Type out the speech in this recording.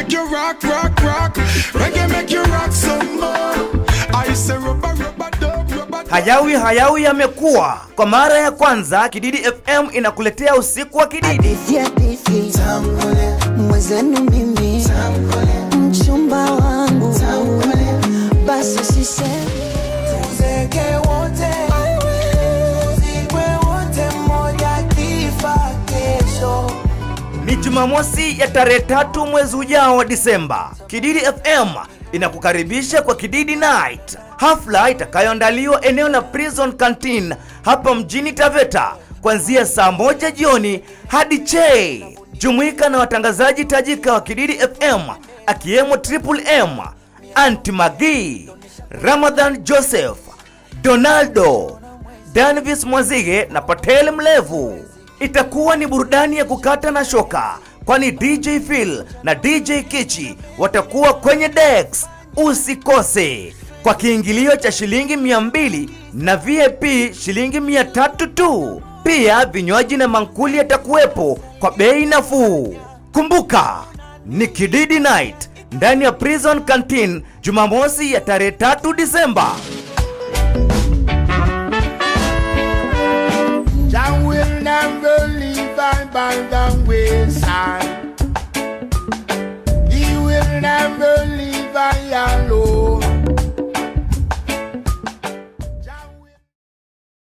make you rock, rock, rock. Reggae make you rock some more. I say rubber, rubber, dub, rubber, dub. Hayawi hayawi yamekuwa. Kwa mara ya kwanza Kididi FM inakuletea usiku wa Kididi. hadithi hadithi mwezenu mimi mchumba wangu basi sisemi Tuzeke wote, tuzikwe wote, mmoja akifa kesho. Ni Jumamosi ya tarehe tatu mwezi ujao wa Disemba. Kididi FM inakukaribisha kwa Kididi Night, hafla itakayoandaliwa eneo la Prison Canteen hapa mjini Taveta kuanzia saa moja jioni hadi che. Jumuika na watangazaji tajika wa Kididi FM akiwemo Triple M, Anti Magi, Ramadhan Joseph, Donaldo, Danvis Mwazige na Patel Mlevu. Itakuwa ni burudani ya kukata na shoka, kwani DJ Phil na DJ Kichi watakuwa kwenye decks. Usikose kwa kiingilio cha shilingi 200 na VIP shilingi 300 tu. Pia vinywaji na mankuli yatakuwepo kwa bei nafuu. Kumbuka ni Kididi Night ndani ya Prison Canteen Jumamosi ya tarehe 3 Disemba. Jah will never leave I by the wayside. He will never leave I alone.